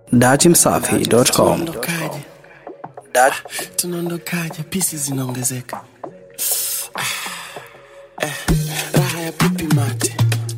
datimsafi.com. Tunaondokaje? Dat Tunaondokaje? Pisi zinaongezeka. Ah, eh, raha ya pipi mate,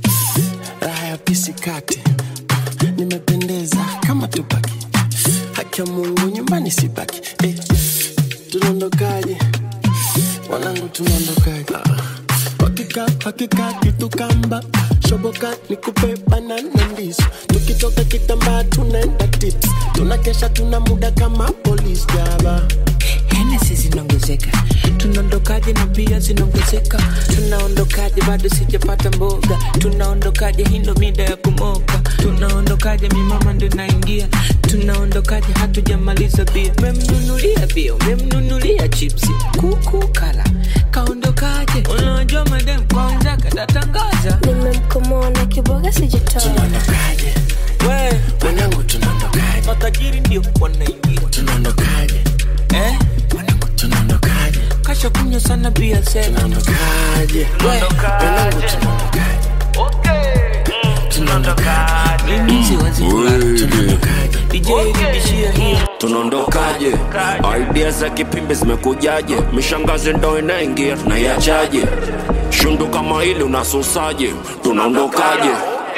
raha ya pisi kate. Nimependeza kama Tupaki, haki ya Mungu nyumbani sibaki. Eh, tunaondokaje? Wanangu tunaondokaje? Hakika hakika kitu kamba shoboka nikupe banana ndizo tukitoka kitambaa tunaenda tips tunakesha tuna muda kama polisi jaba Hennessy zinaongezeka, tunaondokaje na bia zinaongezeka, tunaondokaje bado sijapata mboga, tunaondokaje hii ndo mida ya kumoka, tunaondokaje mi mama ndo naingia, tunaondokaje hatujamaliza bia, memnunulia bia, memnunulia chipsi, kuku kala, kaondokaje, unajua madem kwanza katatangaza, nimemkomoa na kiboga sijatoa tunaondokaje we wanangu tunaondokaje matajiri ndio wanaingia tunaondokaje eh? wanangu tunaondokaje kasha kunywa sana bia sema tunaondokaje wanangu tunaondokaje tunaondokaje mimi siwezi kulala, tunaondokaje DJ rudishia hiyo tunaondokaje idea za kipimbi zimekujaje mishangazi ndo inaingia tunaiachaje shundu kama hili unasusaje tunaondokaje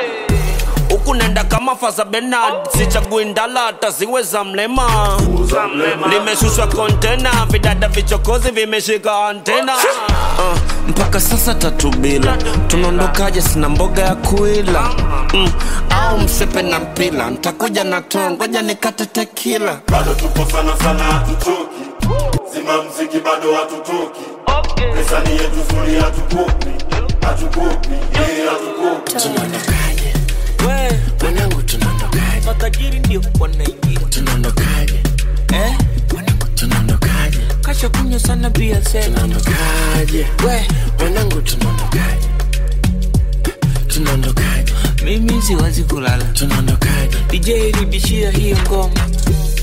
huku nenda kama fasa benard sichagui ndala hata ziwe za mlema limeshushwa kontena vidada vichokozi vimeshika antena uh, mpaka sasa tatu bila tunaondokaje sina mboga ya kuila mm, au msepe na mpila ntakuja na to ngoja nikate tekila bado tupo sana sana hatuchoki zima mziki bado hatutoki pesa ni yetu zuri hatukopi hatukopi eh, hatukopi tunaondokaje we wanangu tunaondokaje matajiri ndio wanaingia tunaondokaje eh? wanangu tunaondokaje kasha kunywa sana bia sema tunaondokaje we wanangu tunaondokaje tunaondokaje mimi siwezi kulala tunaondokaje DJ rudishia hiyo ngoma